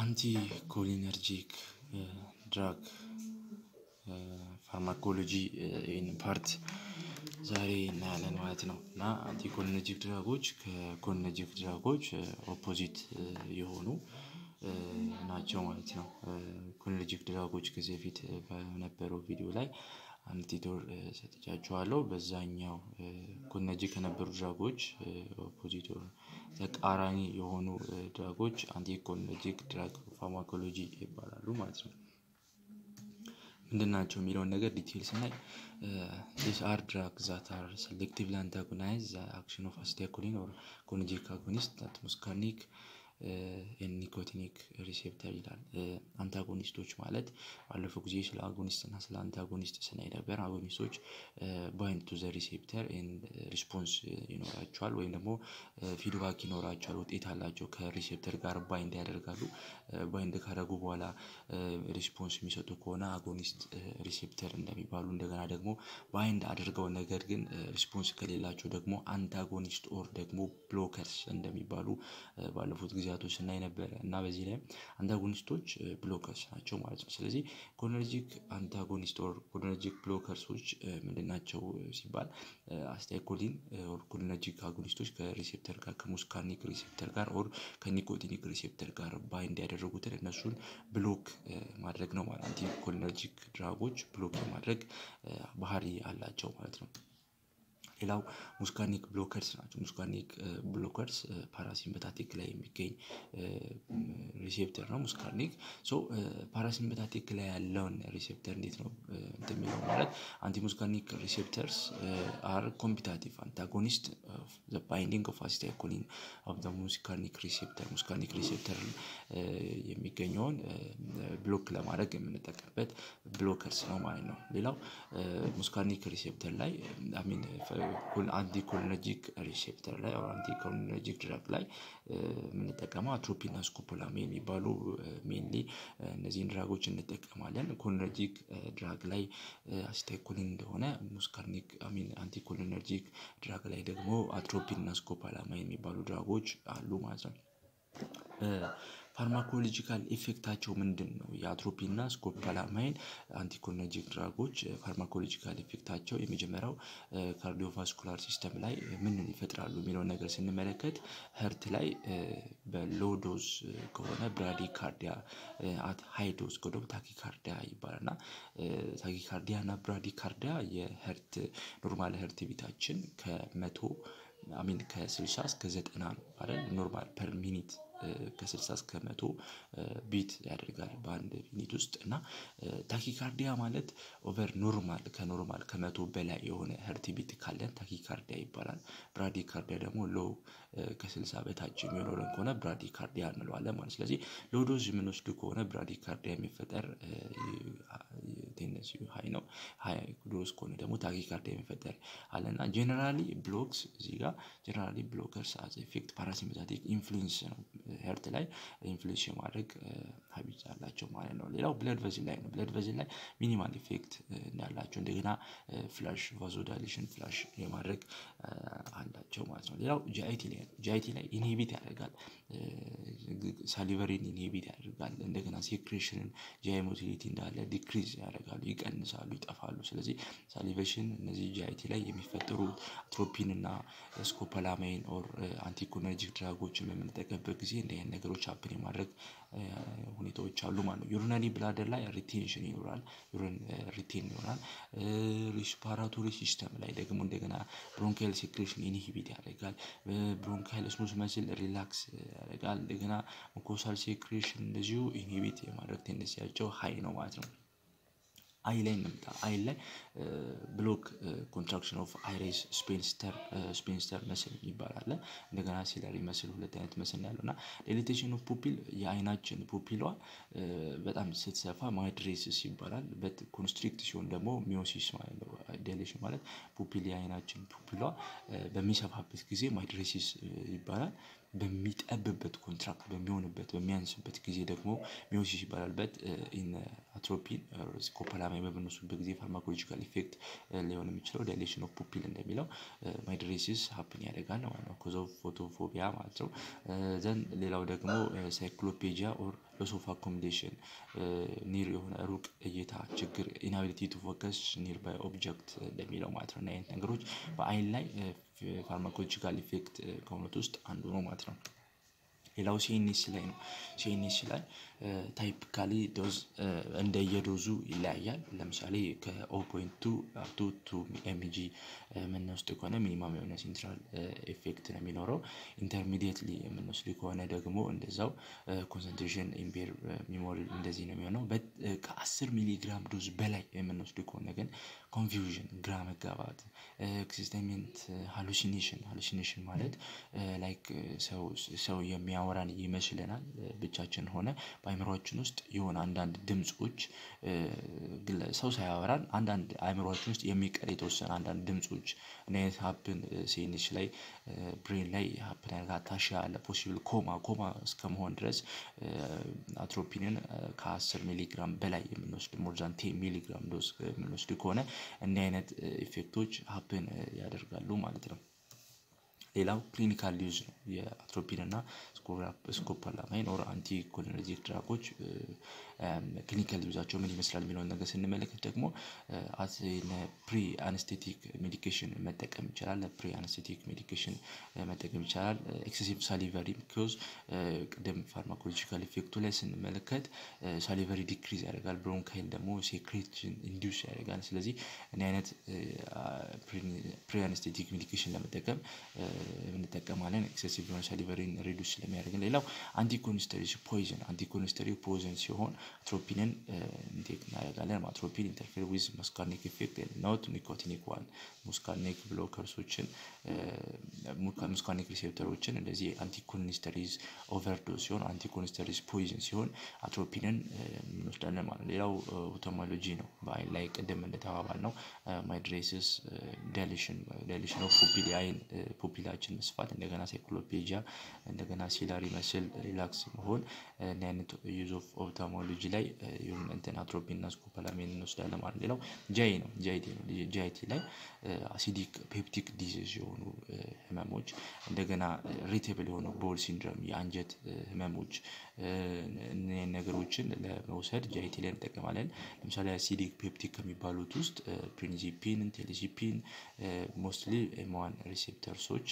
አንቲ ኮሊነርጂክ ድራግ ፋርማኮሎጂ ይህንን ፓርት ዛሬ እናያለን ማለት ነው። እና አንቲኮሊነርጂክ ድራጎች ከኮሊነርጂክ ድራጎች ኦፖዚት የሆኑ ናቸው ማለት ነው። ኮሊነርጂክ ድራጎች ከዚህ በፊት በነበረው ቪዲዮ ላይ አንድ ቲቶር ሰጥቻችኋለሁ። በዛኛው ኮሊነርጂክ ከነበሩ ድራጎች ኦፖዚት ተቃራኒ የሆኑ ድራጎች አንቲኮሊነርጂክ ድራግ ፋርማኮሎጂ ይባላሉ ማለት ነው። ምንድን ናቸው የሚለውን ነገር ዲቴል ስናይ ዲስ አር ድራግ ዛት አር ሴሌክቲቭሊ አንታጎናይዝ ዘ አክሽን ኦፍ አሲታይኮሊን ኦር ኮሊነርጂክ አጎኒስት ዛት ሙስካርኒክ ኤንድ ኒኮቲኒክ ሪሴፕተር ይላል። አንታጎኒስቶች ማለት ባለፈው ጊዜ ስለ አጎኒስት እና ስለ አንታጎኒስት ስናይ ነበር። አጎኒስቶች ባይንድ ቱ ዘ ሪሴፕተር ኤንድ ሪስፖንስ ይኖራቸዋል ወይም ደግሞ ፊድባክ ይኖራቸዋል፣ ውጤት አላቸው። ከሪሴፕተር ጋር ባይንድ ያደርጋሉ። ባይንድ ካደረጉ በኋላ ሪስፖንስ የሚሰጡ ከሆነ አጎኒስት ሪሴፕተር እንደሚባሉ፣ እንደገና ደግሞ ባይንድ አድርገው ነገር ግን ሪስፖንስ ከሌላቸው ደግሞ አንታጎኒስት ኦር ደግሞ ብሎከርስ እንደሚባሉ ባለፉት ጊዜያቶች ስናይ ነበረ እና በዚህ ላይ አንታጎኒስቶች ብሎከርስ ናቸው ማለት ነው። ስለዚህ ኮሊነርጂክ አንታጎኒስት ኦር ኮሊነርጂክ ብሎከርሶች ምንድን ናቸው ሲባል አሲታይኮሊን ኦር ኮሊነርጂክ አጎኒስቶች ከሪሴፕተር ጋር ከሙስካርኒክ ሪሴፕተር ጋር ኦር ከኒኮቲኒክ ሪሴፕተር ጋር ባይንድ ያደረጉትን እነሱን ብሎክ ማድረግ ነው ማለት አንቲ ኮሊነርጂክ ድራጎች ብሎክ የማድረግ ባህሪ አላቸው ማለት ነው። ሌላው ሙስካርኒክ ብሎከርስ ናቸው። ሙስካርኒክ ብሎከርስ ፓራሲምፐታቲክ ላይ የሚገኝ ሪሴፕተር ነው። ሙስካርኒክ ሶ ፓራሲምፐታቲክ ላይ ያለውን ሪሴፕተር እንዴት ነው እንትን የሚለው ማለት አንቲ ሙስካርኒክ ሪሴፕተርስ አር ኮምፒታቲቭ አንታጎኒስት ዘ ባይንዲንግ ኦፍ አሲታይኮሊን ኦፍ ዘ ሙስካርኒክ ሪሴፕተር ሙስካርኒክ ሪሴፕተር የሚገኘውን ብሎክ ለማድረግ የምንጠቀምበት ብሎከርስ ነው ማለት ነው። ሌላው ሙስካርኒክ ሪሴፕተር ላይ አሚን አንቲ ኮሊነርጂክ ሪሴፕተር ላይ አንቲ ኮሊነርጂክ ድራግ ላይ የምንጠቀመው አትሮፒን እና ስኮፖላሚን የሚባሉ ሜንሊ እነዚህን ድራጎች እንጠቀማለን። ኮሊነርጂክ ድራግ ላይ አሲታይኮሊን እንደሆነ ሙስካርኒክ አሚን አንቲ ኮሊነርጂክ ድራግ ላይ ደግሞ አትሮፒን እና ስኮፖላማይን የሚባሉ ድራጎች አሉ ማለት ነው። ፋርማኮሎጂካል ኢፌክታቸው ምንድን ነው? የአትሮፒን እና ስኮፖላማይን አንቲኮሊነርጂክ ድራጎች ፋርማኮሎጂካል ኢፌክታቸው የመጀመሪያው ካርዲዮቫስኩላር ሲስተም ላይ ምን ይፈጥራሉ የሚለውን ነገር ስንመለከት ሀርት ላይ በሎዶዝ ከሆነ ብራዲካርዲያ አት ሃይዶዝ ከሆነ ታኪካርዲያ ይባላል እና ታኪካርዲያ እና ብራዲካርዲያ የሀርት ኖርማል ሀርት ቢታችን ከመቶ አሚን ከስልሳ እስከ ዘጠና ነው አይደል ኖርማል ፐር ሚኒት ከስልሳ እስከ መቶ ቢት ያደርጋል በአንድ ሚኒት ውስጥ እና ታኪካርዲያ ማለት ኦቨር ኖርማል ከኖርማል ከመቶ በላይ የሆነ ሀርት ቢት ካለን ታኪካርዲያ ይባላል። ብራዲካርዲያ ደግሞ ሎው ከስልሳ በታች የሚኖረን ከሆነ ብራዲካርዲያ እንለዋለን ማለት ስለዚህ ሎዶዝ የምንወስድ ከሆነ ብራዲካርዲያ የሚፈጠር ቴንደንሲው ሀይ ነው። ሀይ ዶዝ ከሆነ ደግሞ ታኪካርዲያ የሚፈጠር አለ እና ጄኔራሊ ብሎክስ እዚህ ጋር ጄኔራሊ ብሎከርስ አዝ ኢፌክት ፓራሲምፐታቲክ ኢንፍሉዌንስ ነው ሄርት ላይ ኢንፍሉዌንስ የማድረግ ሀቢት አላቸው ማለት ነው። ሌላው ብለድ ቨዝል ላይ ነው። ብለድ ቨዝል ላይ ሚኒማል ኢፌክት እንዳላቸው እንደገና ፍላሽ ቫዞዳይሌሽን ፍላሽ የማድረግ አላቸው ማለት ነው። ሌላው ጂአይቲ ላይ ነው። ጂአይቲ ላይ ኢንሂቢት ያደርጋል። ሳሊቨሪን ኢንሂቢት ያደርጋል። እንደገና ሴክሬሽንን ጂአይ ሞቲሊቲ እንዳለ ዲክሪዝ ያደርጋሉ፣ ይቀንሳሉ፣ ይጠፋሉ። ስለዚህ ሳሊቬሽን እነዚህ ጂአይቲ ላይ የሚፈጠሩ አትሮፒን እና ስኮፖላማይን ኦር አንቲኮሊነርጂክ ድራጎችን በምንጠቀምበት ጊዜ እንዲህ አይነት ነገሮች ሀፕን የማድረግ ሁኔታዎች አሉ ማለት ነው። ዩሪናሪ ብላደር ላይ ሪቴንሽን ይኖራል። ዩሪን ሪቴን ይሆናል። ሪስፓራቶሪ ሲስተም ላይ ደግሞ እንደገና ብሮንካይል ሴክሬሽን ኢንሂቢት ያደርጋል። ብሮንካይል ስሙዝ መስል ሪላክስ ያደርጋል። እንደገና ሙኮሳል ሴክሬሽን እንደዚሁ ኢንሂቢት የማድረግ ቴንደንሲያቸው ሀይ ነው ማለት ነው። አይ ላይ እንምጣ። አይ ላይ ብሎክ ኮንትራክሽን ኦፍ አይሬስ ስፔንስተር ስፔንስተር መስል የሚባል አለ። እንደገና ሲለሪ መስል ሁለት አይነት መስል ነው ያለው እና ዲሊቴሽን ኦፍ ፑፒል የአይናችን ፑፒሏ በጣም ስትሰፋ ማይድሬሲስ ይባላል። በት ኮንስትሪክት ሲሆን ደግሞ ሚዮሲስ ማለት ነው። ዲሌሽን ማለት ፑፒል የአይናችን ፑፒሏ በሚሰፋበት ጊዜ ማይድሬሲስ ይባላል። በሚጠብበት ኮንትራክት በሚሆንበት በሚያንስበት ጊዜ ደግሞ ሚዮሲስ ይባላል። በት ኢን አትሮፒን ስኮፖላማይን በምንወስድበት ጊዜ ፋርማኮሎጂካል ኢፌክት ሊሆን የሚችለው ዳይሌሽን ኦፍ ፑፒል እንደሚለው ማይድሬሲስ ሀፕን ያደርጋል ማለት ነው። ኮዝ ኦፍ ፎቶፎቢያ ማለት ነው። ዘን ሌላው ደግሞ ሳይክሎፔጂያ ኦር ሎስ ኦፍ አኮሞዴሽን ኒር የሆነ ሩቅ እይታ ችግር ኢናቢሊቲ ቱ ፎከስ ኒር ባይ ኦብጀክት እንደሚለው ማለት ነው። እና አይነት ነገሮች በአይን ላይ ፋርማኮሎጂካል ኢፌክት ከሆኑት ውስጥ አንዱ ነው ማለት ነው። ሌላው ሲኤንኤስ ላይ ነው። ሲኤንኤስ ላይ ታይፒካሊ ዶዝ እንደየዶዙ ይለያያል። ለምሳሌ ከኦ ፖይንት ቱ አፕቱ ቱ ኤምጂ የምንወስድ ከሆነ ሚኒማም የሆነ ሴንትራል ኤፌክት ነው የሚኖረው። ኢንተርሚዲየትሊ የምንወስድ ከሆነ ደግሞ እንደዛው ኮንሰንትሬሽን ኢምፔር ሚሞሪ እንደዚህ ነው የሚሆነው። ከአስር ሚሊግራም ዶዝ በላይ የምንወስድ ከሆነ ግን ኮንፊውዥን ግራ መጋባት፣ ኤክሲስተሜንት ሃሉሲኔሽን ሃሉሲኔሽን ማለት ላይክ ሰው የሚያወራን ይመስለናል ብቻችን ሆነ በአእምሮአችን ውስጥ የሆነ አንዳንድ ድምጾች ሰው ሳያወራን አንዳንድ አእምሮአችን ውስጥ የሚቀር የተወሰነ አንዳንድ ድምጾች እኔ ሀፕን ሲኤንኤስ ላይ ብሬን ላይ ሀፕን ያደርጋል። ታሻ ያለ ፖሲብል ኮማ ኮማ እስከመሆን ድረስ አትሮፒንን ከአስር ሚሊግራም በላይ የምንወስድ ሞር ዛን ቴን ሚሊግራም ዶዝ የምንወስድ ከሆነ እንዲህ አይነት ኢፌክቶች ሀፕን ያደርጋሉ ማለት ነው። ሌላው ክሊኒካል ዩዝ ነው። የአትሮፒን እና ስኮፖላማይን ኦር አንቲ ኮሊነርጂክ ድራጎች ክሊኒካል ዩዛቸው ምን ይመስላል የሚለውን ነገር ስንመለከት ደግሞ ፕሪ አነስቴቲክ ሜዲኬሽን መጠቀም ይቻላል። ፕሪ አነስቴቲክ ሜዲኬሽን መጠቀም ይቻላል። ኤክሴሲቭ ሳሊቨሪ ቢኮዝ ቅድም ፋርማኮሎጂካል ኢፌክቱ ላይ ስንመለከት ሳሊቨሪ ዲክሪዝ ያደርጋል። ብሮንካይል ደግሞ ሴክሬትን ኢንዲውስ ያደርጋል። ስለዚህ እኔ አይነት ፕሪ አነስቴቲክ ሜዲኬሽን ለመጠቀም እንጠቀማለን። ኤክሴሲቭ የሆነ ሳሊቨሪን ሪዱስ ስለሚያደርግን። ሌላው አንቲኮኒስተሪ ፖይዝን አንቲኮኒስተሪ ፖይዝን ሲሆን አትሮፒንን ኢንቴክ እናደርጋለን። አትሮፒን ኢንተርፌር ዊዝ መስካርኒክ ኢፌክት ኖት ኒኮቲኒክ ዋን ሙስካርኒክ ብሎከርሶችን ሙስካርኒክ ሪሴፕተሮችን እንደዚህ አንቲኮኒስተሪዝ ኦቨርዶዝ ሲሆን አንቲኮኒስተሪዝ ፖይዝን ሲሆን አትሮፒንን እንወስዳለን ማለት ነው። ሌላው ኦቶሞሎጂ ነው። በአይን ላይ ቅድም እንደተባባል ነው ማይድሬሲስ ዳይሌሽን ዳይሌሽን ኦፍ ፑፒል የአይን ፑፒላችን መስፋት እንደገና ሳይክሎፔጂያ እንደገና ሲላሪ መስል ሪላክስ መሆን እና አይነት ዩዝ ኦፍ ኦፕታሞሎጂ ላይ እንትን አትሮፒን እና ስኮፖላሚን እንወስዳለን ማለት ነው። ሌላው ጃይ ነው ጃይቲ ነው ጃይቲ ላይ አሲዲክ ፔፕቲክ ዲዚዝ የሆኑ ህመሞች እንደገና ሪቴብል የሆኑ ቦል ሲንድሮም የአንጀት ህመሞች እነዚህን ነገሮችን ለመውሰድ ጃይቲ ላይ እንጠቀማለን። ለምሳሌ አሲዲክ ፔፕቲክ ከሚባሉት ውስጥ ፕሪንዚፒን ቴሌዚፒን ሞስትሊ ኤምዋን ሪሴፕተርሶች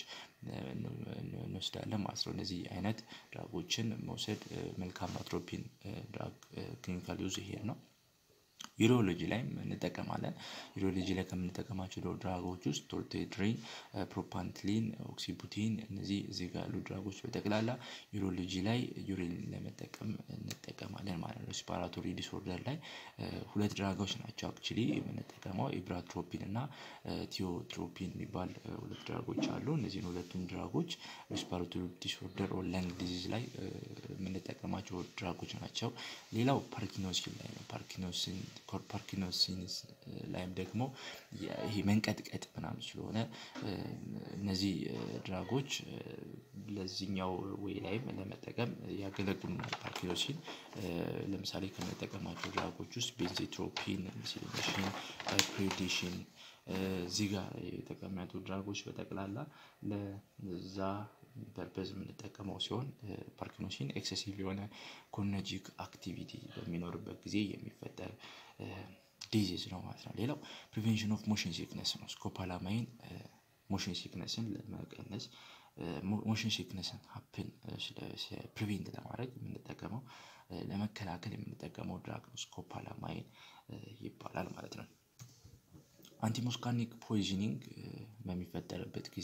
እንወስዳለን ማለት ነው። እነዚህ አይነት ድራጎችን መውሰድ መልካም አትሮፒን ድራግ ክሊኒካል ዩዝ ይሄ ነው። ዩሮሎጂ ላይም እንጠቀማለን። ዩሮሎጂ ላይ ከምንጠቀማቸው ድራጎች ውስጥ ቶርቴድሪን፣ ፕሮፓንትሊን፣ ኦክሲቡቲን እነዚህ እዚህ ጋር ያሉ ድራጎች በጠቅላላ ዩሮሎጂ ላይ ዩሪን ለመጠቀም እንጠቀማለን ማለት ነው። ሬስፓራቶሪ ዲስኦርደር ላይ ሁለት ድራጎች ናቸው አክቹሊ የምንጠቀመው ኢብራትሮፒን እና ቲዮትሮፒን የሚባል ሁለት ድራጎች አሉ። እነዚህን ሁለቱም ድራጎች ሬስፓራቶሪ ዲስኦርደር ኦር ለንግ ዲዚዝ ላይ የምንጠቀማቸው ድራጎች ናቸው። ሌላው ፓርኪኖሲን ላይ ነው። ፓርኪኖሲን ፓርኪንሰንስ ላይም ደግሞ ይሄ መንቀጥቀጥ ምናምን ስለሆነ እነዚህ ድራጎች ለዚህኛው ወይ ላይም ለመጠቀም ያገለግሉናል። ፓርኪንሰን ለምሳሌ ከምንጠቀማቸው ድራጎች ውስጥ ቤንዜትሮፒን፣ ሚሲሊኔሽን፣ ፕሬዲሽን እዚህ ጋር የተቀመጡ ድራጎች በጠቅላላ ለዛ ፐርፐዝ የምንጠቀመው ሲሆን ፓርኪንሰን ኤክሰሲቭ የሆነ ኮነጂክ አክቲቪቲ በሚኖርበት ጊዜ የሚፈጠር ዲዚዝ ነው ማለት ነው። ሌላው ፕሪቬንሽን ኦፍ ሞሽን ሲክነስ ነው። ስኮፖላማይን ሞሽን ሲክነስን ለመቀነስ ሞሽን ሲክነስን ሀፕን ፕሪቬንት ለማድረግ የምንጠቀመው ለመከላከል የምንጠቀመው ድራግ ነው። ስኮፖላማይን ይባላል ማለት ነው። አንቲሞስካርኒክ ፖይዝኒንግ በሚፈጠርበት ጊዜ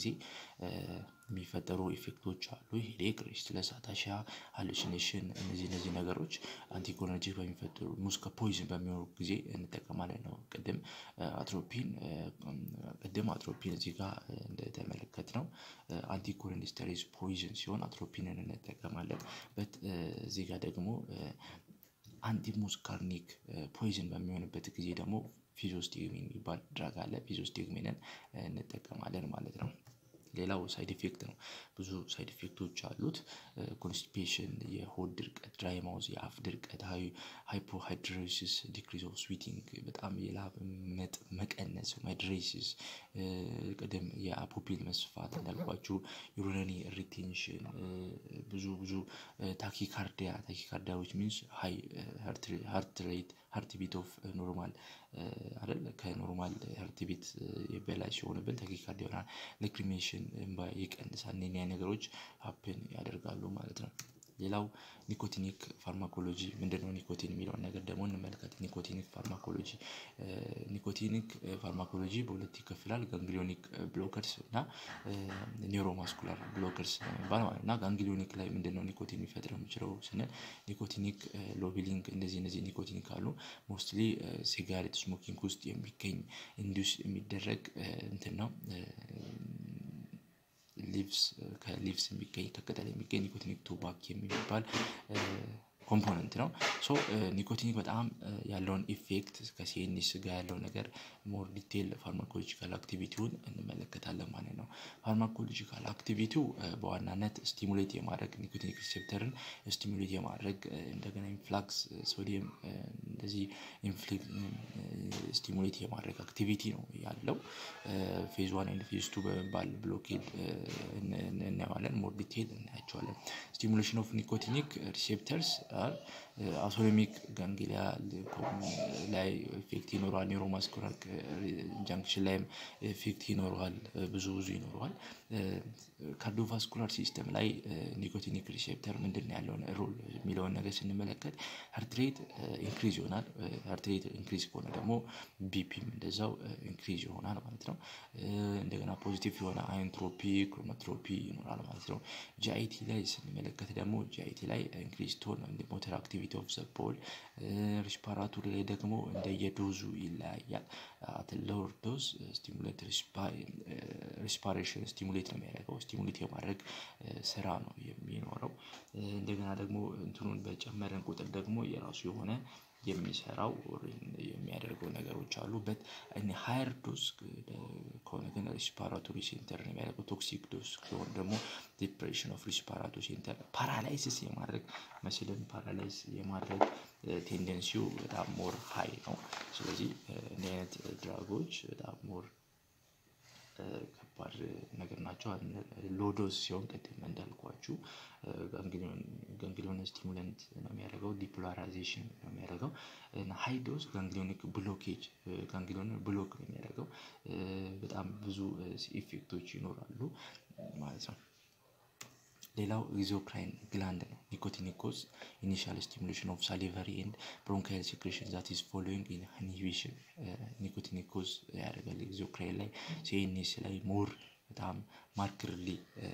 የሚፈጠሩ ኢፌክቶች አሉ። ሄዴክ፣ ሬስትለስ፣ አታሺያ፣ ሃሉሲኔሽን እነዚህ እነዚህ ነገሮች አንቲኮሎጂክ በሚፈጠሩ ሙስከ ፖይዝን በሚኖሩ ጊዜ እንጠቀማለን ነው። ቅድም አትሮፒን ቅድም አትሮፒን እዚህ ጋር እንደተመለከት ነው አንቲኮሎኒስተሪዝ ፖይዝን ሲሆን አትሮፒንን እንጠቀማለን። በት እዚህ ጋር ደግሞ አንቲሙስካርኒክ ፖይዝን በሚሆንበት ጊዜ ደግሞ ፊዞስቲግሚን የሚባል ድራግ አለ። ፊዞስቲግሚንን እንጠቀማለን ማለት ነው። ሌላው ሳይድ ኢፌክት ነው። ብዙ ሳይድ ኢፌክቶች አሉት። ኮንስቲፔሽን የሆድ ድርቀት ድራይ ማውዝ የአፍ ድርቀት ሃይፖሃይድሮሲስ ዲክሪዝ ኦፍ ስዊቲንግ በጣም የላብ መቀነስ ማይድሬሲስ ቅድም የአፖፒል መስፋት እንዳልኳችሁ ዩሪነሪ ሪቴንሽን ብዙ ብዙ ታኪካርዲያ ታኪካርዲያ ዊች ሚንስ ሃይ ሃርት ሬት ሃርት ቢት ኦፍ ኖርማል አይደል ከኖርማል ሃርት ቢት በላይ ሲሆንብን ታኪካርዲያ ይሆናል። ላክሪሜሽን እንባ ይቀንሳል እነኚህ ነገሮች ሀፕን ያደርጋሉ ማለት ነው። ሌላው ኒኮቲኒክ ፋርማኮሎጂ ምንድነው? ኒኮቲን የሚለውን ነገር ደግሞ እንመልከት ኒኮቲኒክ ፋርማኮሎጂ ኒኮቲኒክ ፋርማኮሎጂ በሁለት ይከፍላል ጋንግሊዮኒክ ብሎከርስ እና ኒውሮማስኩላር ብሎከርስ በመባል ማለት ነው። እና ጋንግሊዮኒክ ላይ ምንድነው ኒኮቲን ሊፈጥር የሚችለው ስንል ኒኮቲኒክ ሎቢሊንግ እንደዚህ እነዚህ ኒኮቲኒክ አሉ ሞስትሊ ሲጋሬት ስሞኪንግ ውስጥ የሚገኝ ኢንዱስ የሚደረግ እንትን ነው። ሊቭስ ከሊቭስ የሚገኝ ከቅጠል የሚገኝ ኒኮቲኒክ ቱባክ የሚባል ኮምፖነንት ነው። ሶ ኒኮቲኒክ በጣም ያለውን ኢፌክት ከሲኤንኤስ ጋር ያለው ነገር ሞር ዲቴል ፋርማኮሎጂካል አክቲቪቲውን እንመለከታለን ማለት ነው። ፋርማኮሎጂካል አክቲቪቲው በዋናነት ስቲሙሌት የማድረግ ኒኮቲኒክ ሪሴፕተርን ስቲሙሌት የማድረግ እንደገና ኢንፍላክስ ሶዲየም እንደዚህ ስቲሙሌት የማድረግ አክቲቪቲ ነው ያለው። ፌዝ ዋን ኤንድ ፌዝ ቱ በመባል ብሎኬድ እናየዋለን ሞር ዲቴል እናያቸዋለን። ስቲሙሌሽን ኦፍ ኒኮቲኒክ ሪሴፕተርስ አውቶኖሚክ ጋንግሊያ ላይ ኢፌክት ይኖረዋል ኒውሮማስኩላር ጃንክሽን ላይም ኢፌክት ይኖረዋል ብዙ ብዙ ይኖረዋል። ካርዲዮቫስኩላር ሲስተም ላይ ኒኮቲኒክ ሪሴፕተር ምንድነው ያለውን ሮል የሚለውን ነገር ስንመለከት ሃርት ሬት ኢንክሪዝ ይሆናል ሃርት ሬት ኢንክሪዝ ከሆነ ደግሞ ቢፒም እንደዛው ኢንክሪዝ ይሆናል ማለት ነው። እንደገና ፖዚቲቭ የሆነ አይንትሮፒ ክሮኖትሮፒ ይኖራል ማለት ነው። ጂአይቲ ላይ ስንመለከት ደግሞ ጂአይቲ ላይ ኢንክሪዝ ቶን ሞተር አክቲቪቲ ኦፍ ዘ ቦል ሪስፓራቶሪ ላይ ደግሞ እንደየዶዙ ይለያያል። አት ሎወር ዶዝ ስቲሙሌት ሪስፓሬሽን ስቲሙሌት ነው የሚያደርገው ስቲሙሌት የማድረግ ስራ ነው የሚኖረው። እንደገና ደግሞ እንትኑን በጨመርን ቁጥር ደግሞ የራሱ የሆነ የሚሰራው የሚያደርገው ነገሮች አሉ በት እኔ ሃየር ዶዝ ከሆነ ግን ሪስፓራቶሪ ሴንተር ነው የሚያደርገው ቶክሲክ ዶዝ ከሆነ ደግሞ ዲፕሬሽን ኦፍ ሪስፓራቶሪ ሴንተር ፓራላይሲስ የማድረግ መስልን ፓራላይዝ የማድረግ ቴንደንሲው በጣም ሞር ሃይ ነው። ስለዚህ እንዲህ አይነት ድራጎች በጣም ሞር ከባድ ነገር ናቸው። ሎው ዶዝ ሲሆን ቅድም እንዳልኳችሁ ጋንግሊዮን ስቲሙላንት ነው የሚያደርገው ዲፖላራይዜሽን ነው የሚያደርገው ሃይ ዶዝ ጋንግሊዮኒክ ብሎኬጅ ጋንግሊዮን ብሎክ ነው የሚያደርገው በጣም ብዙ ኢፌክቶች ይኖራሉ ማለት ነው። ሌላው ኤግዞክራይን ግላንድ ነው ኒኮቲኒክ ኮዝ ኢኒሻል ስቲሙሌሽን ኦፍ ሳሊቨሪ ኤንድ ብሮንካይል ሴክሬሽን ዛት ኢዝ ፎሎዊንግ ኢንሂቢሽን ኒኮቲኒክ ኮዝ ያደርጋል ኤግዞክራይን ላይ ሲኤንኤስ ላይ ሞር በጣም ማርክርሊ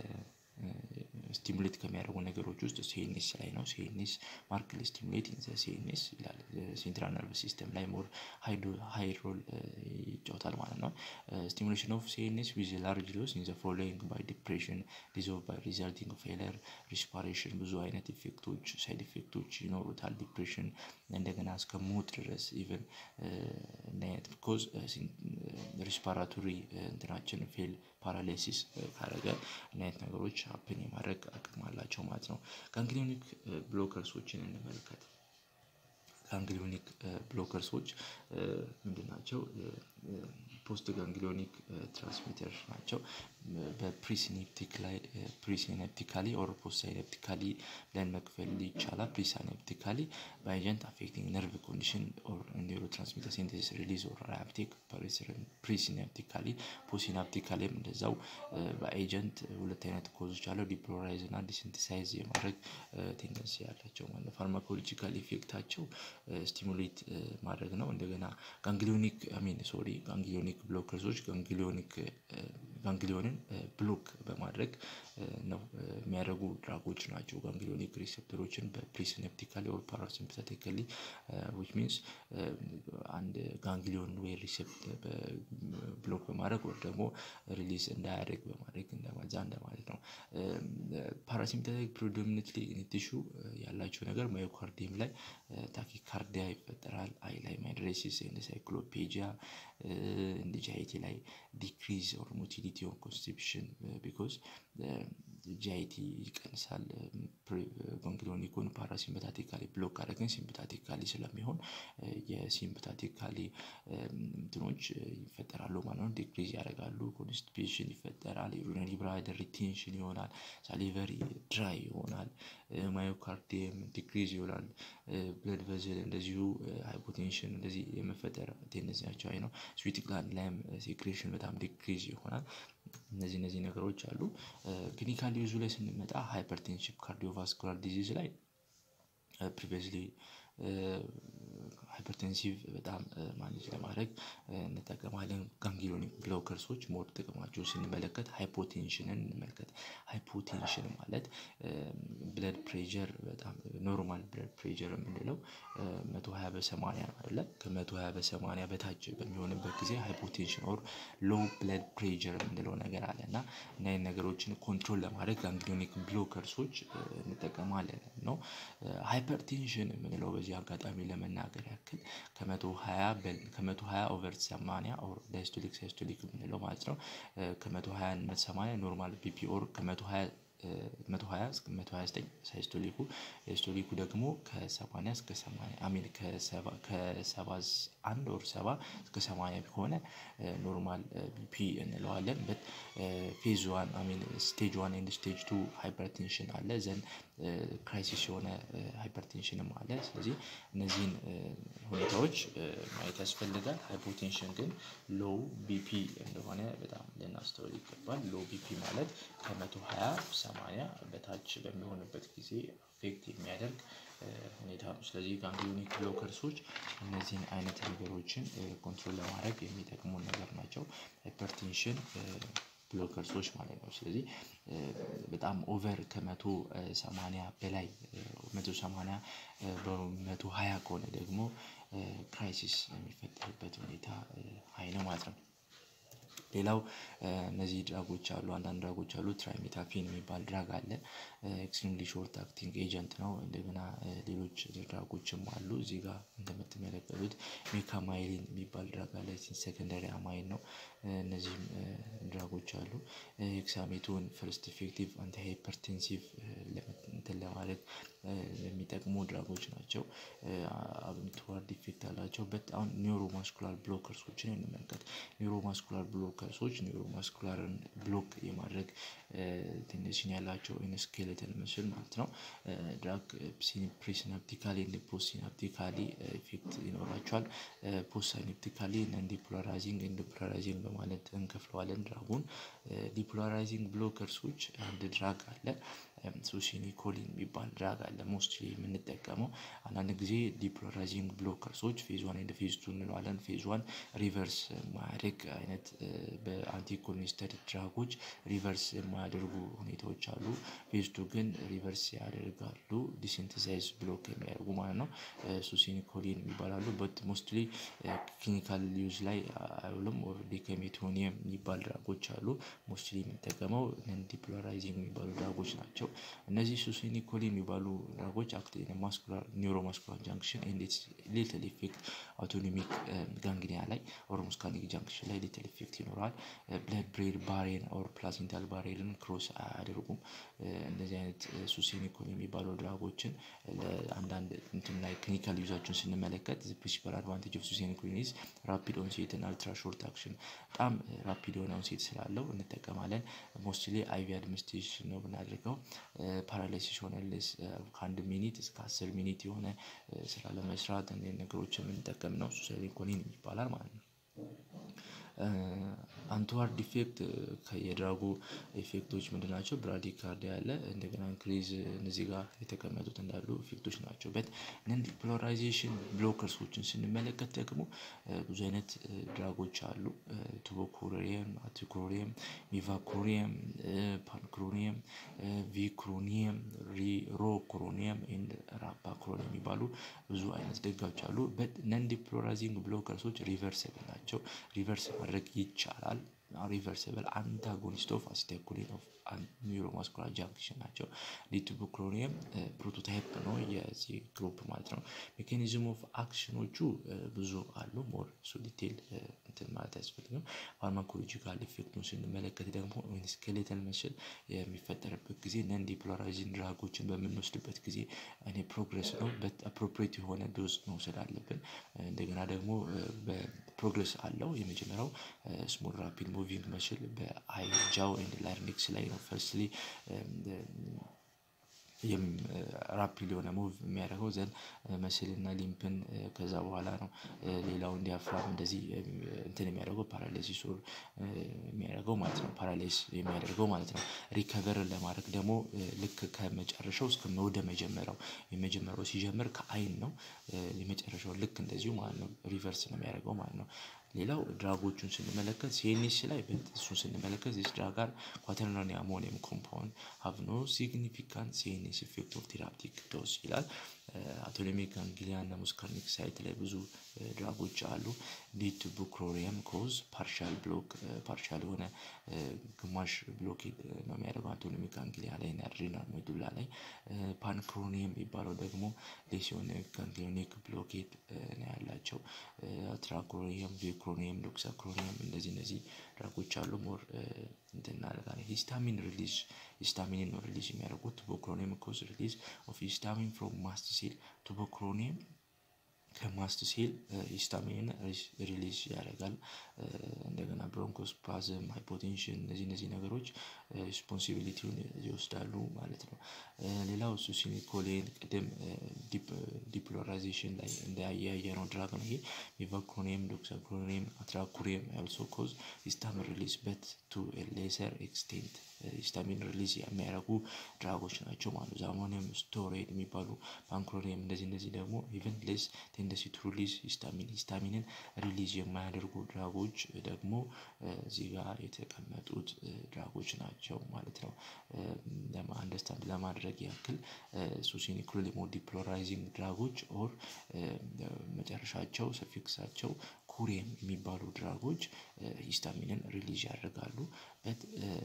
ስቲሙሌት ከሚያደርጉ ነገሮች ውስጥ ሲኤንኤስ ላይ ነው ሲኤንኤስ ማርክሊ ስቲሙሌት ኢን ዘ ሲኤንኤስ ይላል ሴንትራል ነርቭ ሲስተም ላይ ሞር ሃይ ሮል ይጫወታል ማለት ነው። ስቲሙሌሽን ኦፍ ሲኤንኤስ ዊዝ ላርጅ ሎስ ኢን ዘ ፎሎዊንግ ባይ ዲፕሬሽን ዲዞልቭ ባይ ሪዛልቲንግ ፌለር ሪስፓሬሽን ብዙ አይነት ኢፌክቶች ሳይድ ኢፌክቶች ይኖሩታል። ዲፕሬሽን እንደገና እስከ ሞት ድረስ ኢቭን እና አይነት ቢኮዝ ሪስፓራቶሪ እንትናችን ፌል ፓራላይሲስ ካደረገ እና አይነት ነገሮች ሀፕን የማድረግ አቅም አላቸው ማለት ነው። ጋንግሊዮኒክ ብሎከርሶችን እንመልከት። ጋንግሊዮኒክ ብሎከርሶች ምንድን ናቸው? ፖስት ጋንግሊዮኒክ ትራንስሚተር ናቸው። በፕሪሲኔፕቲክ ላይ ፕሪሲኔፕቲካሊ ኦር ፖስት ሳይኔፕቲካሊ ብለን መክፈል ይቻላል። ፕሪሲኔፕቲካሊ በኤጀንት አፌክቲንግ ነርቭ ኮንዲሽን ኦር ኒውሮ ትራንስሚተር ሲንቴሲስ ሪሊዝ ኦር ሪአፕቴክ ፕሪሲኔፕቲካሊ ፖሲናፕቲካሊም እንደዛው በኤጀንት ሁለት አይነት ኮዞች አለው ዲፖላራይዝ እና ዲሲንቲሳይዝ የማድረግ ቴንደንሲ ያላቸው ማለት ነው። ፋርማኮሎጂካል ኢፌክታቸው ስቲሙሌት ማድረግ ነው። እንደገና ጋንግሊዮኒክ አሚን ሶሪ ጋንግሊዮኒክ ብሎከርሶች ጋንግሊዮኒክ ጋንግሊዮንን ብሎክ በማድረግ ነው የሚያደርጉ ድራጎች ናቸው። ጋንግሊዮኒክ ሪሴፕተሮችን በፕሪሲኔፕቲካሊ ኦር ፓራሲምፓቴቲካሊ ዊች ሚንስ አንድ ጋንግሊዮን ወይ ሪሴፕተር ብሎክ በማድረግ ወይም ደግሞ ሪሊዝ እንዳያደርግ በማድረግ እንደማዛ እንደማለት ነው። ፓራሲምፓቴቲክ ፕሪዶሚናንትሊ ቲሹ ያላቸው ነገር ማዮካርዲየም ላይ ታኪካርዲያ ይፈጠራል። አይ ላይ ማይድሬሲስ ኤንድ ሳይክሎፔጂያ እንደ ጂአይቲ ላይ ዲክሪዝ ኦር ሞቲሊቲ ሊሚት ዮር ኮንስቲፕሽን ቢኮዝ ጂአይቲ ይቀንሳል። ጎንግሎኒኮን ፓራሲምፐታቲካሊ ብሎክ አድርገን ሲምፐታቲካሊ ስለሚሆን የሲምፐታቲካሊ እንትኖች ይፈጠራሉ ማለት ነው። ዲክሪዝ ያደርጋሉ ኮንስቲፔሽን ይፈጠራል ዩሪነሪ ብላደር ሪቴንሽን ይሆናል ሳሊቨሪ ድራይ ይሆናል ማዮካርዲየም ዲክሪዝ ይሆናል ብለድ ቨዝል እንደዚሁ ሃይፖቴንሽን እንደዚህ የመፈጠር ቴንደንሲያቸው አይ ነው ስዊት ግላንድ ላይም ሴክሬሽን በጣም ዲክሪዝ ይሆናል። እነዚህ እነዚህ ነገሮች አሉ። ክሊኒካል ዩዙ ላይ ስንመጣ ሃይፐርቴንሽን ካርዲዮቫስኩላር ዲዚዝ ላይ ፕሪቪየስሊ ሃይፐርቴንሲቭ በጣም ማኔጅ ለማድረግ እንጠቀማለን ጋንግሊዮኒክ ብሎከርሶች ሞር ጥቅማቸው ስንመለከት ሃይፖቴንሽንን እንመልከት ሃይፖቴንሽን ማለት ብለድ ፕሬዠር በጣም ኖርማል ብለድ ፕሬዠር የምንለው መቶ ሃያ በሰማንያ ነው አይደለ ከመቶ ሃያ በሰማንያ በታች በሚሆንበት ጊዜ ሃይፖቴንሽን ኦር ሎው ብለድ ፕሬዠር የምንለው ነገር አለ እና እነዚህን ነገሮችን ኮንትሮል ለማድረግ ጋንግሊዮኒክ ብሎከርሶች እንጠቀማለን ነው። ሃይፐርቴንሽን የምንለው በዚህ አጋጣሚ ለመናገር ያክል ከመቶ ሃያ ከመቶ ሃያ ኦቨር ሰማንያ ኦር ዳይስቶሊክ ሳይስቶሊክ የምንለው ማለት ነው። ከመቶ ሃያ እና ሰማንያ ኖርማል ቢፒ ኦር ከመቶ ሃያ መቶ ሃያ እስከ መቶ ሃያ ዘጠኝ ሳይስቶሊኩ ሂስቶሊኩ ደግሞ ከሰማንያ እስከ ሰማንያ አሚን ከሰባ ከሰባ አንድ ኦር ሰባ እስከ ሰማንያ ከሆነ ኖርማል ቢፒ እንለዋለን በት ፌዝ ዋን አሚን ስቴጅ ዋን ኤንድ ስቴጅ ቱ ሃይፐርቴንሽን አለ ዘን ክራይሲስ የሆነ ሃይፐርቴንሽንም አለ ስለዚህ እነዚህን ሁኔታዎች ማየት ያስፈልጋል። ሃይፖቴንሽን ግን ሎው ቢፒ እንደሆነ በጣም ልናስተውል ይገባል ሎው ቢፒ ማለት ከመቶ ሃያ ሰማንያ በታች በሚሆንበት ጊዜ አፌክት የሚያደርግ ሁኔታ ነው። ስለዚህ ጋንግሊዮኒክ ብሎከርሶች እነዚህን አይነት ነገሮችን ኮንትሮል ለማድረግ የሚጠቅሙን ነገር ናቸው። ሃይፐርቴንሽን ብሎከርሶች ማለት ነው። ስለዚህ በጣም ኦቨር ከመቶ ሰማንያ በላይ መቶ ሰማንያ በመቶ ሃያ ከሆነ ደግሞ ክራይሲስ የሚፈጠርበት ሁኔታ ሃይ ነው ማለት ነው። ሌላው እነዚህ ድራጎች አሉ አንዳንድ ድራጎች አሉ ትራይሜታፊን የሚባል ድራግ አለ። ኤክስትሪምሊ ሾርት አክቲንግ ኤጀንት ነው እንደገና ሌሎች ድራጎችም አሉ እዚህ ጋር እንደምትመለከቱት ሜካማይሊን የሚባል ድራግ አለ ሴከንደሪ አማይን ነው። እነዚህም ድራጎች አሉ ሄክሳሜቶን ፈርስት ኢፌክቲቭ አንቲ ሃይፐርቴንሲቭ እንትን ለማለት የሚጠቅሙ ድራጎች ናቸው። አብንቱዋርድ ኢፌክት አላቸው በት አሁን ኒውሮ ማስኩላር ብሎከርሶችን እንመልከት ኒውሮ ማስኩላር ብሎከርሶች ኒውሮ ማስኩላርን ብሎክ የማድረግ ቴንደንሲ ያላቸው ኢን ስኬሌተል ምስል ማለት ነው። ድራግ ፕሪሲናፕቲካሊ ኤንድ ፖስት ሲናፕቲካሊ ኢፌክት ይኖራቸዋል። ፖስት ሲናፕቲካሊ ነን ዲፖላራይዚንግ ኤንድ ዲፖላራይዚንግ በማለት እንከፍለዋለን ድራጉን ዲፖላራይዚንግ ብሎከርሶች አንድ ድራግ አለ ሱሲኒኮሊን የሚባል ድራግ አለ ሞስትሊ የምንጠቀመው አንዳንድ ጊዜ ዲፖላራይዚንግ ብሎከርሶች ፌዝ ዋን ኤንድ ፌዝ ቱ እንለዋለን ፌዝ ዋን ሪቨርስ የማያደርግ አይነት በአንቲኮሊኒስተር ድራጎች ሪቨርስ የማያደርጉ ሁኔታዎች አሉ። ፌዝ ቱ ግን ሪቨርስ ያደርጋሉ ዲሲንተሳይዝ ብሎክ የሚያደርጉ ማለት ነው። ሱሲኒኮሊን ይባላሉ በት ሞስትሊ ክሊኒካል ዩዝ ላይ አይውልም ኦር ዲኬሜቶኒየም የሚባል ድራጎች አሉ ሞስትሊ የምንጠቀመው ነን ዲፖላራይዚንግ የሚባሉ ድራጎች ናቸው። እነዚህ ሱሲኒኮሊን የሚባሉ ድራጎች አክት ኢን ማስኩላር ኒውሮ ማስኩላር ጃንክሽን ኤንድ ኢትስ ሊትል ኢፌክት አውቶኖሚክ ጋንግሊያ ላይ ኦር ሙስካኒክ ጃንክሽን ላይ ሊትል ኢፌክት ይኖረዋል። ብለድ ብሬን ባሬን ኦር ፕላሴንታል ባሬርን ክሮስ አያደርጉም። እንደዚህ አይነት ሱሲኒኮል የሚባሉ ድራጎችን ለአንዳንድ እንትን ላይ ክሊኒካል ዩዛቸውን ስንመለከት ዘ ፕሪንሲፓል አድቫንቴጅ ኦፍ ሱሲኒኮሊን ኢዝ ራፒድ ኦንሴት እና አልትራ ሾርት አክሽን በጣም ራፒድ የሆነ ኦንሴት ስላለው እንጠቀማለን። ሞስትሊ አይቪ አድሚኒስትሬሽን ነው የምናደርገው ፓራላይሲስ ሆነልስ ከአንድ ሚኒት እስከ አስር ሚኒት የሆነ ስራ ለመስራት እነዚህን ነገሮች የምንጠቀም ነው ሱሲኒኮሊን ይባላል ማለት ነው። አንትዋርድ ኢፌክት የድራጉ ኢፌክቶች ምንድን ናቸው? ብራዲካርዲያ አለ እንደገና ኢንክሪዝ እነዚህ ጋር የተቀመጡት እንዳሉ ኢፌክቶች ናቸው። በት ነን ዲፖላራይዜሽን ብሎከርሶችን ስንመለከት ደግሞ ብዙ አይነት ድራጎች አሉ። ቱቦኩሮኒየም አቲኩሮኒየም ሚቫኩሮኒየም ፓንክሮኒየም ቪክሮኒየም ሮክሮኒየም ኤንድ ራፓክሮኒየም የሚባሉ ብዙ አይነት ድጋዎች አሉ። በት ነን ዲፖላራይዚንግ ብሎከርሶች ሪቨርሰብል ናቸው ሪቨርስ ማድረግ ይቻላል። ሪቨርሲብል አንታጎኒስት ኦፍ አሲታይኮሊን ኦፍ ኒውሮማስኩላር ጃንክሽን ናቸው። ዲቱቦክሎኒየም ፕሮቶታይፕ ነው የዚህ ግሩፕ ማለት ነው። ሜካኒዝም ኦፍ አክሽኖቹ ብዙ አሉ። ሞር እሱ ዲቴል እንትን ማለት አያስፈልግም። ፋርማኮሎጂካል ኢፌክቱን ስንመለከት ደግሞ ስኬሌተል መስል የሚፈጠርበት ጊዜ ነን ዲፖላራይዚንግ ድራጎችን በምንወስድበት ጊዜ እኔ ፕሮግረስ ነው አፕሮፕሬት የሆነ ዶዝ መውሰድ አለብን። እንደገና ደግሞ በፕሮግረስ አለው የመጀመሪያው ስሞል ራፒድ ሙቪንግ መስል በአይ ጃው ኤንድ ላርኒክስ ላይ ነው ፈርስትሊ ራፒድ የሆነ ሙቭ የሚያደርገው ዘን መስልና ሊምፕን ከዛ በኋላ ነው ሌላውን ዲያፍራም እንደዚህ እንትን የሚያደርገው ፓራላይሲስ ኦር የሚያደርገው ማለት ነው። ፓራላይስ የሚያደርገው ማለት ነው። ሪከቨርን ለማድረግ ደግሞ ልክ ከመጨረሻው እስከ ወደ መጀመሪያው የመጀመሪያው ሲጀምር ከአይን ነው የመጨረሻው ልክ እንደዚሁ ማለት ነው ሪቨርስ ነው የሚያደርገው ማለት ነው። ሌላው ድራጎቹን ስንመለከት ሲኤንኤስ ላይ እሱን ስንመለከት ዚስ ድራግ አር ኳተርናሪ አሞኒየም ኮምፓውንድ ሃቭ ኖ ሲግኒፊካንት ሲኤንኤስ ኢፌክት ኦፍ ቴራፕቲክ ዶዝ ይላል። አቶሎሚክ ጋንግሊያ እና ሙስከርኒክ ሳይት ላይ ብዙ ድራጎች አሉ። ሊድ ቱ ቡክሮሪየም ኮዝ ፓርሻል ብሎክ ፓርሻል የሆነ ግማሽ ብሎኬድ ነው የሚያደርገው አቶሎሚክ ጋንግሊያ ላይ እና አድሬናል ሜዱላ ላይ። ፓንክሮኒየም የሚባለው ደግሞ ሌሲዮኒክ ጋንግሊዮኒክ ብሎኬድ ነው ያላቸው። ትራኮኒየም ቪክሮኒየም ዶክሳክሮኒየም እንደዚህ እነዚህ ድራጎች አሉ። ሞር እንትን እናደርጋለን ሂስታሚን ሪሊዝ ሂስታሚንን ነው ሪሊዝ የሚያደርጉት ቱቦክሮኒየም ኮዝ ሪሊዝ ኦፍ ሂስታሚን ፍሮም ማስት ሴል ቱቦክሮኒየም ከማስት ሴል ሂስታሚንን ሪሊዝ ያደርጋል። እንደገና ብሮንኮስፓዝም ሃይፖቴንሽን እነዚህ እነዚህ ነገሮች ሪስፖንሲቢሊቲውን ይወስዳሉ ማለት ነው። ሌላው ሱሲኒኮሌን ቅድም ዲፖላራይዜሽን ላይ እንዳያየነው ድራግ ነው ይሄ ሚቫክሮኒየም ዶክሳክሮኒየም አትራኩሪየም አልሶ ኮዝ ሂስታሚን ሪሊዝ በት ቱ ሌሰር ኤክስቴንት ሂስታሚን ሪሊዝ የሚያደርጉ ድራጎች ናቸው ማለት ነው። አሞኒየም ስቶሬድ የሚባሉ ፓንክሮኒየም እንደዚህ እንደዚህ ደግሞ ኢቨን ሌስ ቴንደንሲ ቱ ሪሊዝ ሂስታሚን ሂስታሚንን ሪሊዝ የማያደርጉ ድራጎች ደግሞ እዚህ ጋር የተቀመጡት ድራጎች ናቸው ማለት ነው። አንደርስታንድ ለማድረግ ያክል ሱሲኒክሎሊሞ ዲፖላራይዚንግ ድራጎች ኦር መጨረሻቸው ሰፊክሳቸው ኩሪየም የሚባሉ ድራጎች ሂስታሚንን ሪሊዝ ያደርጋሉ። በት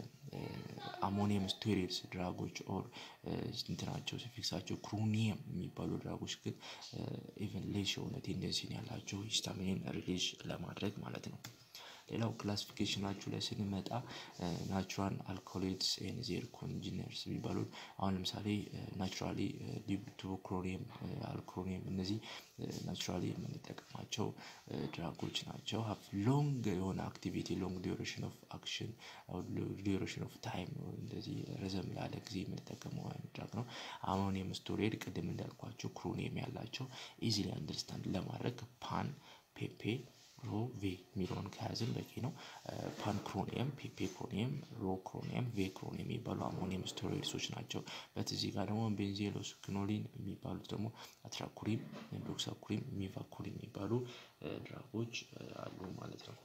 አሞኒየም ስቴሮይድስ ድራጎች ኦር እንትናቸው ሰፊክሳቸው ክሮኒየም የሚባሉ ድራጎች ግን ኢቨን ሌስ የሆነ ቴንደንሲ ነው ያላቸው ሂስታሚንን ሪሊዝ ለማድረግ ማለት ነው። ሌላው ክላሲፊኬሽናችሁ ላይ ስንመጣ ናቹራል አልኮሎይድስ ኤንድ ዜር ኮንጂነርስ የሚባሉት አሁን ለምሳሌ ናቹራሊ ቱቦክሮኒየም አልክሮኒየም እነዚህ ናቹራሊ የምንጠቀማቸው ድራጎች ናቸው። ሀቭ ሎንግ የሆነ አክቲቪቲ ሎንግ ዲዩሬሽን ኦፍ አክሽን ዲዩሬሽን ኦፍ ታይም እንደዚህ ረዘም ላለ ጊዜ የምንጠቀመው አይነት ድራግ ነው። አሞኒየም ስቶሬድ ቅድም እንዳልኳቸው ክሮኒየም ያላቸው ኢዚሊ አንደርስታንድ ለማድረግ ፓን ፔፔ ሮ ቬ የሚለውን ከያዝን በቂ ነው። ፓንክሮኒየም ፔፔክሮኒየም ሮክሮኒየም ቬክሮኒየም የሚባሉ አሞኒየም ስቴሮይድሶች ናቸው። በት እዚህ ጋር ደግሞ ቤንዜሎስ ክኖሊን የሚባሉት ደግሞ አትራኩሪም ዶክሳኩሪም ሚቫኩሪም የሚባሉ ድራጎች አሉ ማለት ነው።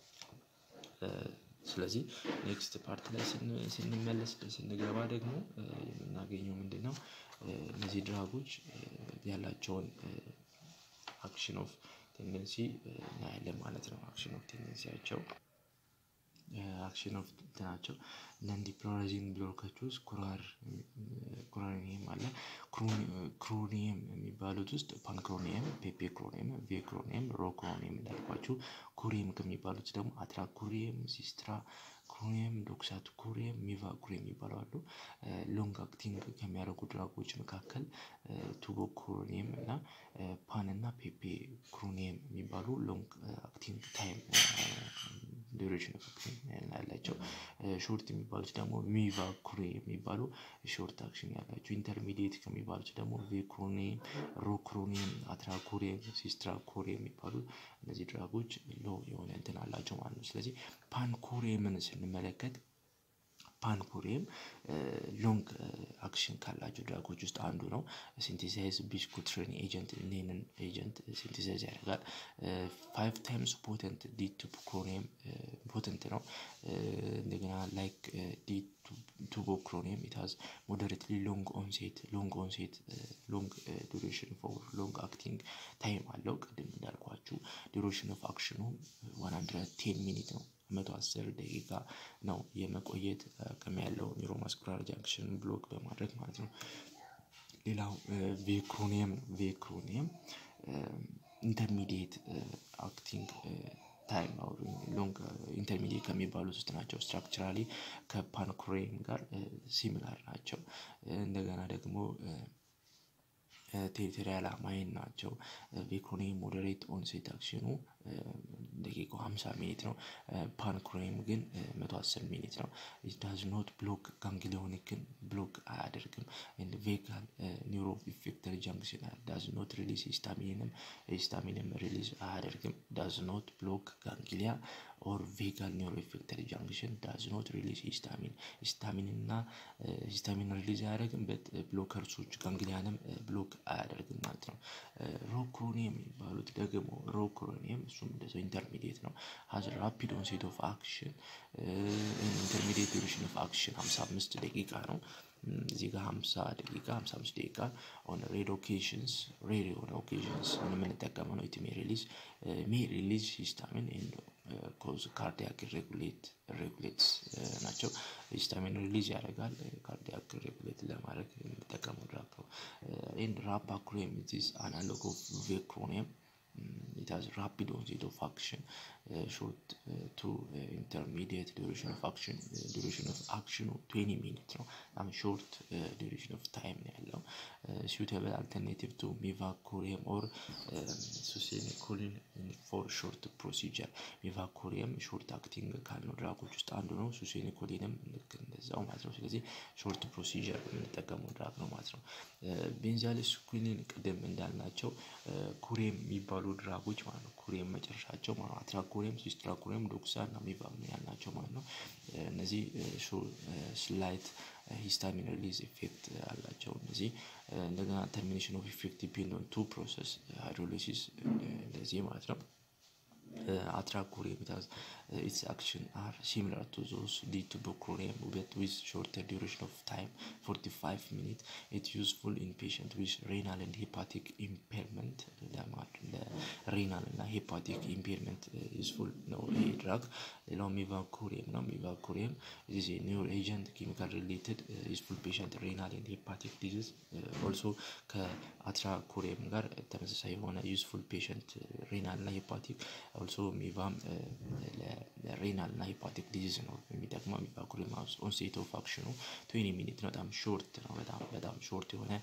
ስለዚህ ኔክስት ፓርት ላይ ስንመለስ ስንገባ ደግሞ የምናገኘው ምንድነው? እነዚህ ድራጎች ያላቸውን አክሽን ኦፍ ቴንደንሲ እናያለን ማለት ነው። አክሽን ኦፍ ቴንደንሲያቸው አክሽን ኦፍ እንትናቸው ነን ዲፖላራይዚንግ ብሎኮች ውስጥ ኩራር ኩራኒየም አለ። ክሮኒየም የሚባሉት ውስጥ ፓንክሮኒየም ፔፔክሮኒየም ቬክሮኒየም ሮክሮኒየም እንዳልኳችሁ ኩሪየም ከሚባሉት ደግሞ አትራኩሪየም ሲስትራ ክሮኒየም ዶክሳት ኩሪየም ሚቫኩሪየም የሚባሉ አሉ። ሎንግ አክቲንግ ከሚያደርጉ ድራጎች መካከል ቱቦክሮኒየም እና ፓን እና ፔፔ ክሮኒየም የሚባሉ ሎንግ አክቲንግ ታይም ዱሬሽን ኦፍ አክሽን ያላቸው ሾርት የሚባሉት ደግሞ ሚቫኩሪ የሚባሉ ሾርት አክሽን ያላቸው ኢንተርሚዲየት ከሚባሉት ደግሞ ቬክሮኒየም ሮክሮኒየም አትራኮሪየም ሲስትራኮሪየም የሚባሉ እነዚህ ድራጎች ሎ የሆነ እንትን አላቸው ማለት ነው። ስለዚህ ፓንኮሪየምን ስንመለከት ፓንኮሪየም ሎንግ አክሽን ካላቸው ድራጎች ውስጥ አንዱ ነው። ሲንቴሳይዝ ቢስኩትሪን ኤጀንት ይህንን ኤጀንት ሲንቴሳይዝ ያደርጋል። ፋይቭ ታይምስ ፖተንት ዲ ቱቦክሮኒየም ፖተንት ነው። እንደገና ላይክ ዲ ቱቦክሮኒየም ኢት ሃዝ ሞደሬትሊ ሎንግ ኦንሴት ሎንግ ኦንሴት ሎንግ ዱሬሽን ፎር ሎንግ አክቲንግ ታይም አለው። ቅድም እንዳልኳችሁ ዱሬሽን ኦፍ አክሽኑ ዋን ሀንድረድ ቴን ሚኒት ነው። መቶ አስር ደቂቃ ነው የመቆየት አቅም ያለው ኒውሮማስኩላር ጃንክሽን ብሎክ በማድረግ ማለት ነው። ሌላው ቬክሮኒየም ነው ቬክሮኒየም ኢንተርሚዲየት አክቲንግ ታይም አውር ሎንግ ኢንተርሚዲየት ከሚባሉት ውስጥ ናቸው ስትራክቸራሊ ከፓንክሬም ጋር ሲሚላር ናቸው። እንደገና ደግሞ ቴሪቶሪያል አማይን ናቸው ቬክሮኒየም ሞደሬት ኦንሴት አክሽኑ ደቂቃው ሃምሳ ሚኒት ነው። ፓንክሬም ግን መቶ አስር ሚኒት ነው። ኢት ዳዝ ኖት ብሎክ ጋንግሊዮኒክን ብሎክ አያደርግም ኤንድ ቬጋል ኒውሮ ኢፌክተር ጃንክሽን ዳዝ ኖት ሪሊዝ ሂስታሚንም ሂስታሚንም ሪሊዝ አያደርግም ዳዝ ኖት ብሎክ ጋንግሊያ ኦር ቬጋል ኒውሮ ኢፌክተር ጃንክሽን ዳዝ ኖት ሪሊዝ ሂስታሚን ሂስታሚን እና ሂስታሚን ሪሊዝ አያደርግም በት ብሎከርሶች ጋንግሊያንም ብሎክ አያደርግም ማለት ነው። ሮክሮኒየም የሚባሉት ደግሞ ሮክሮኒየም እሱም እንደዛው ኢንተርሚዲየት ነው ሀዝ ራፒድ ኦንሴት ኦፍ አክሽን ኢንተርሚዲየት ዱሬሽን ኦፍ አክሽን ሃምሳ አምስት ደቂቃ ነው። እዚህ ጋር ሃምሳ ደቂቃ ሃምሳ አምስት ደቂቃ ኦን ሬድ ኦኬዥንስ ሬድ የሆነ ኦኬዥንስ የምንጠቀመው ነው ኢት ሜይ ሪሊዝ ሜይ ሪሊዝ ሂስታሚን ኤንድ ኮዝ ካርዲያክ ሬጉሌት ሬጉሌትስ ናቸው ሂስታሚን ሪሊዝ ያደርጋል ካርዲያክ ሬጉሌት ለማድረግ የምንጠቀመው ድራግ ነው። ኤንድ ራፓክሬም ኢዝ አናሎግ ኦፍ ቬክሮኒየም ኢት ሃዝ ራፒድ ኦንሴት ኦፍ አክሽን ሾርት ቱ ኢንተርሚዲየት ዱሬሽን ኦፍ አክሽን ዱሬሽን ኦፍ አክሽኑ ትዌንቲ ሚኒት ነው በጣም ሾርት ዱሬሽን ኦፍ ታይም ነው ያለው። suitable alternative to mivacurium or ሱሴኒኮሊን ፎር ሾርት ፕሮሲጀር ሚቫኮሪየም ሾርት አክቲንግ ካልነው ድራጎች ውስጥ አንዱ ነው። ሱሴኒኮሊንም ልክ እንደዛው ማለት ነው። ስለዚህ ሾርት ፕሮሲጀር የምንጠቀመው ድራግ ነው ማለት ነው። ቤንዛሊስኩሊን ቅድም እንዳልናቸው ኩሬም የሚባሉ ድራጎች ማለት ነው። ኩሬም መጨረሻቸው ማለት ነው። አትራኮሬም፣ ሲስትራኮሬም፣ ዶክሳ እና ሚቫም ያልናቸው ማለት ነው። እነዚህ ስላይት ሂስታሚን ሪሊዝ ኢፌክት አላቸው። እነዚህ እንደገና ተርሚኔሽን ኦፍ ኢፌክት ዲፔንድ ኦን ቱ ፕሮሰስ ሃይድሮሊሲስ እንደዚህ ማለት ነው። አትራኮሪየም ኢት ኢትስ አክሽን አር ሲሚላር ቱ ዞስ ሊድ ቱ ቦክሮኒየም በት ዊዝ ሾርተር ዱሬሽን ኦፍ ታይም 45 ሚኒት ኢት ዩዝፉል ኢን ፔሸንት ዊዝ ሬናል ኤንድ ሄፓቲክ ኢምፔርመንት ለሬናል እና ሄፓቲክ ኢምፔርመንት ዩዝፉል ነው ይሄ ድራግ። ሌላው ሚቫኮሪየም ነው። ሚቫኮሪየም ኢዝ ኤ ኒውሮ ኤጀንት ኬሚካል ሪሌትድ ዩዝፉል ፔሸንት ሬናል ኤንድ ሄፓቲክ ዲዚዝ ኦልሶ ከአትራኮሪየም ጋር ተመሳሳይ የሆነ ዩዝፉል ፔሸንት ሬናል እና ሄፓቲክ ኦልሶ ሚቫም ለሬናል እና ሄፓቲክ ዲዚዝ ነው የሚጠቅመው። ሚቫኮሪየም ኦንሴት ኦፍ አክሽኑ ትዌንቲ ሚኒት ነው። በጣም ሾርት ነው። በጣም በጣም ሾርት የሆነ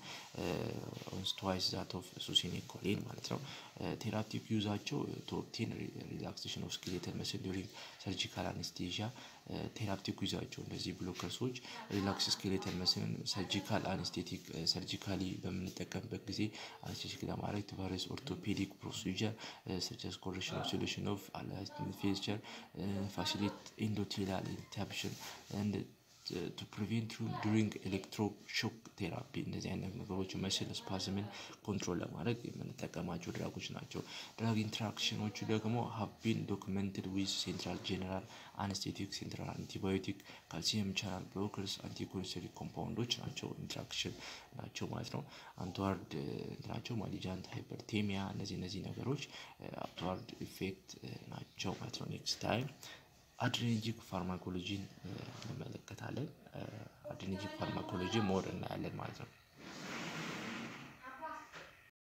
ትዋይስ ዛት ኦፍ ሱሲኒኮሊን ማለት ነው። ቴራፒቲክ ዩዛቸው ቱ ኦብቴን ሪላክሴሽን ኦፍ ስኬሌተል መስል ዱሪንግ ሰርጂካል አነስቴዥያ ቴራፕቲክ ይዛቸው እነዚህ ብሎከርሶች ሪላክስ ስኬሌተል መስልን ሰርጂካል አነስቴቲክ ሰርጂካሊ በምንጠቀምበት ጊዜ አነስቴቲክ ለማድረግ ቫሪየስ ኦርቶፔዲክ ፕሮሲጀር ሰቸስ ኮሬክሽን ኦፍ ሶሉሽን ኦፍ ፌስቸር ፋሲሊት ኢንዶቴላል ኢንታብሽን ኤንድ ቱ ፕሪቬንት ዱሪንግ ኤሌክትሮ ሾክ ቴራፒ እንደዚህ አይነት ነገሮች መስል ስፓዝምን ኮንትሮል ለማድረግ የምንጠቀማቸው ድራጎች ናቸው። ድራግ ኢንትራክሽኖቹ ደግሞ ሀቢን ዶክመንትድ ዊዝ ሴንትራል ጄኔራል አነስቴቲክ ሴንትራል አንቲባዮቲክ ካልሲየም ቻናል ብሎከርስ አንቲኮንሰሪክ ኮምፓውንዶች ናቸው ኢንትራክሽን ናቸው ማለት ነው። አንትዋርድ ናቸው ማሊጃንት ሃይፐርቴሚያ እነዚህ እነዚህ ነገሮች አፕትዋርድ ኢፌክት ናቸው ማለት ነው። ኔክስት ታይም አድሬነርጂክ ፋርማኮሎጂን እንመለከታለን። አድሬነርጂክ ፋርማኮሎጂ ሞር እናያለን ማለት ነው።